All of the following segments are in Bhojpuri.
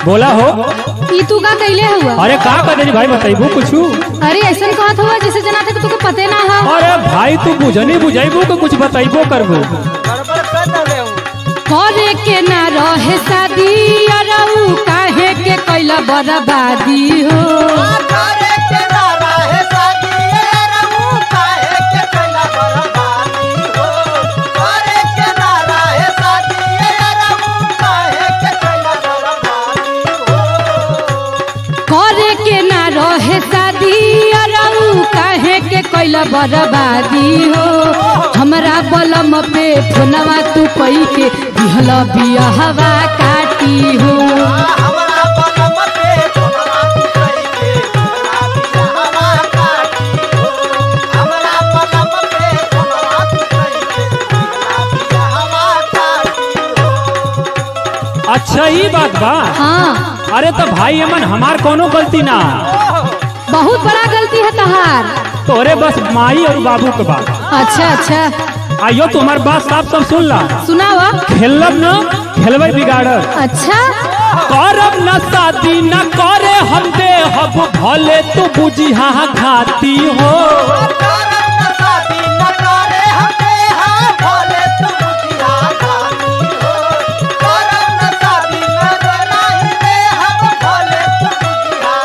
बोला हो ई तू का कैले हुआ अरे का करे भाई बताइबू कुछू अरे ऐसा कहत हुआ जैसे जना थे कि तुके पते ना हो अरे भाई तू बुझनी बुझाइबू के कुछ बताइबो करबू गड़बड़ कर दले हूँ करे के ना रहे शादी अरऊ काहे के कैला बर्बादी हो करे के नारा है शादी ये रहूं काहे के कैला बर्बादी हो करे के नारा है शादी ये रहूं काहे के कैला बर्बादी हो करे के ना रहे शादी अरऊ काहे के कैला बर्बादी हो हमरा बलम पे फोनवा तू पई के दिहल बियाहवा काटी हो हमरा बलम पे तोहरा तू कही के हमरा बिया हवा काटी हो हमरा बलम पे तोहरा तू कही के हमरा बिया हवा काटी हो अच्छा ही बात बा हाँ अरे तो भाई अमन हमार कोनो गलती ना बहुत बड़ा गलती है तहार तोरे बस माई और बाबू के बात अच्छा अच्छा आइयो तू हमार बात साफ साफ सुन ला सुनावा खेलब न खेलबै बिगाड़ब अच्छा करब न शादी न करे हम दे हब भले तू बुझी हाँ खाती हो करम न शादी न करे हमे हाँ भोले तू बुझिया गाती हो करम न शादी न कराई दे हम भोले तू बुझिया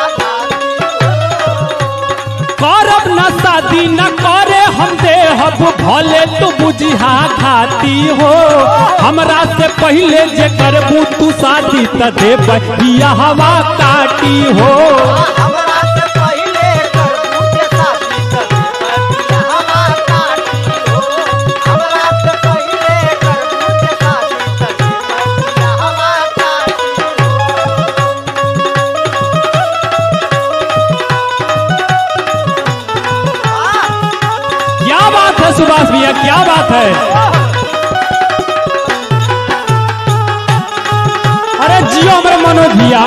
गाती हो करब न शादी न करे हम दे हब भले तू बुझी हाँ खाती हो हमरा से पहले जे करबू तू शादी त दे बहिया हवा काटी हो हमरा से पहले कर पूछे शादी कर बिया हवा काटी हो हमरा से पहले कर पूछे शादी कर बिया हवा काटी हो क्या बात है सुभाष भैया क्या बात है अरे जियो हमारे मनोज भैया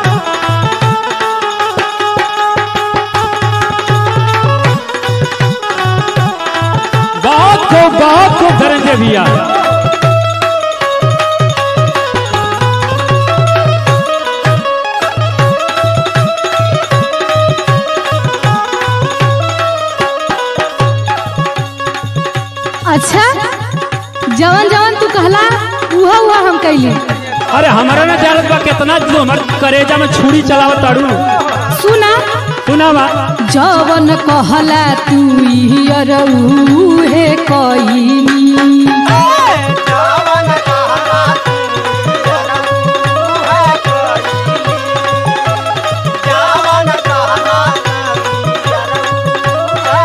बहुत खूब बहुत खूब धनंजय भैया अच्छा जवन जवन तू कहला उहा उहा हम कैली अरे हमारा ना जानत बा कितना जो हमार करेजा में छुरी चलावत ताड़ू सुना सुना बा जवन कहला तू ही अरऊ हे कईनी जावन कहला तू है कोई जावन कहला तू है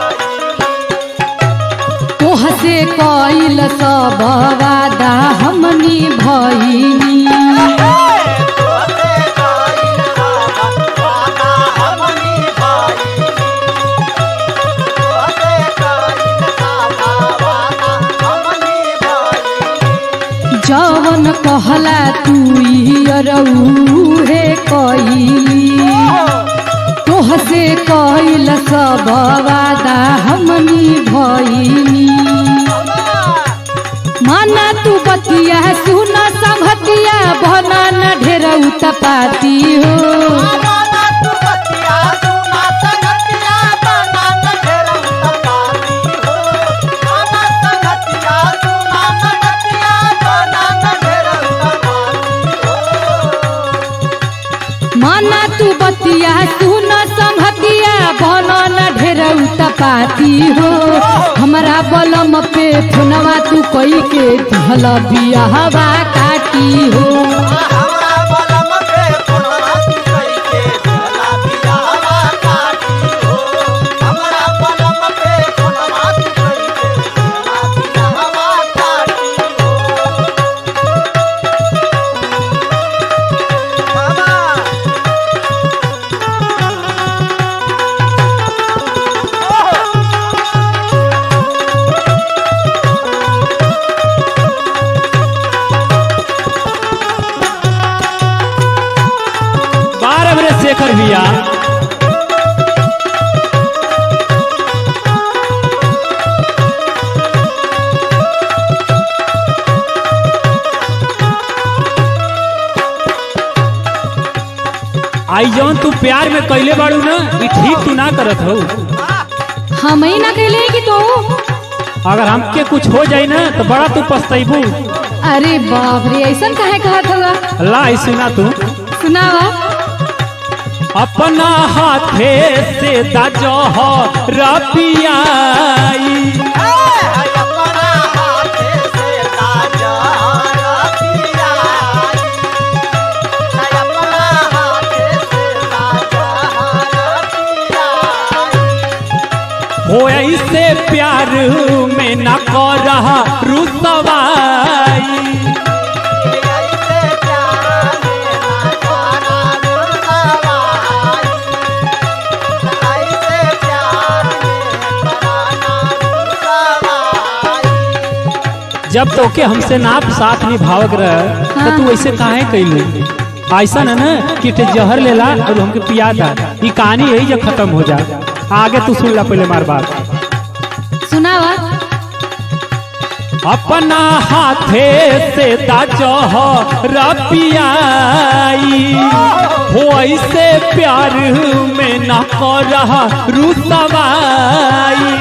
कोई तोह से कइल सब वादा हमनी भईनी तोते काइल बाबा वादा हमनी भाई तोते काइल बाबा वादा हमनी भाई जवन कहला तू ही अरऊ हे कईली तोह से कइल सब वादा हमनी भईनी माना तू बतिया सुन संगतिया भना न ढेर उत्पाती हो माना तू बतिया सुना संगतिया बना न ढेर उत्पाती हो माना संगतिया सुना संगतिया बना न ढेर उत्पाती हो माना तू बतिया सुन संगतिया भना न ढेर उत्पाती हो हमरा बलम पे फोनवा तू कई के दिहल बियाहवा काटी हो हमरा बलम पे फोनवा तू कई के दिहला बिया हवा काटी हो हमरा बलम पे फोनवा तू कई के दिहला बिया हवा काटी हो मामा आई जौन तू प्यार में कैले बाड़ू ना ई ठीक तू ना करत हो हम ही ना कहले कि तू अगर हमके कुछ हो जाई ना तो बड़ा तू पछतैबू अरे बाप रे ऐसा काहे कहत होगा ला ई सुना तू सुनावा अपना हाथे से दजह रपियाई अपना हाथे से ताजा रतिया अपना हाथे से ताजा रतिया हो ऐसे प्यार में न कर रहा रुसवाई ऐसे प्यार में ना करा रुसवाई ऐसे प्यार में कराना रुसवाई जब तोके हमसे नाप साथ निभावक रह तो तू ऐसे काहे कैलू ऐसा न ना कि ते जहर लेला और हमके पिया था ई कहानी यही जब खत्म हो जा आगे तू सुन ला पहले मार बात सुनावा अपना हाथे से दाजह रपियाई हो ऐसे प्यार में न कर रहा रुसवाई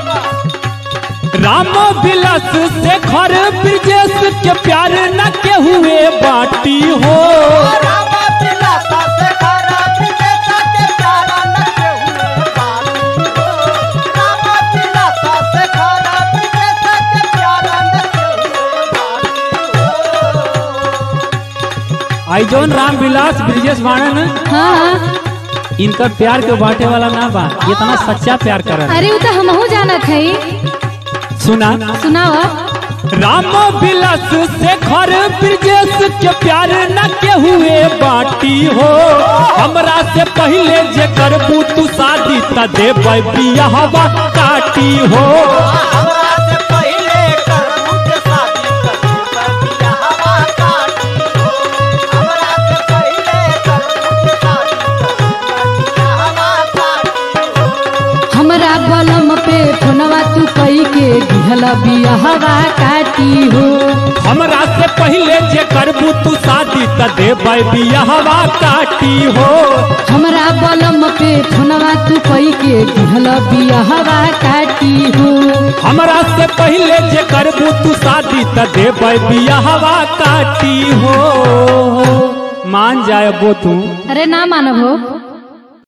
राम बिलास से घर ब्रजेश के प्यार न के हुए बाटी हो राम दिलासा से खरा विदेशा के प्यारा न केहू बानी हो राम दिलासा से खरा विदेशा के प्यारा न केहू बानी हो आई जौन राम बिलास ब्रजेश बाणन हाँ हाँ इनका प्यार के बांटे वाला ना बा ये इतना सच्चा प्यार कर अरे वो तो हमहू जानत है सुना सुनावा राम बिलास से घर ब्रजेश के प्यार न के हुए बाटी हो हमरा से पहले जे करबू तू शादी त देबै बियाहवा काटी हो हमरा से पहले करबू के शादी करबू बबिया हवा काटी हो हमरा से पहले करबू के शादी करबू बबिया हवा काटी हो हमरा बलम पे फोनवा तू कई के दिहल बियाहवा काटी हो हमरा से पहले जे करबू तू शादी त देबै बियाहवा काटी हो हमरा बलम पे फोनवा तू कई के दिहल बियाहवा काटी हो हमरा से पहले जे करबू तू शादी त देबै बियाहवा काटी हो मान जाए बो तू अरे ना मानब हो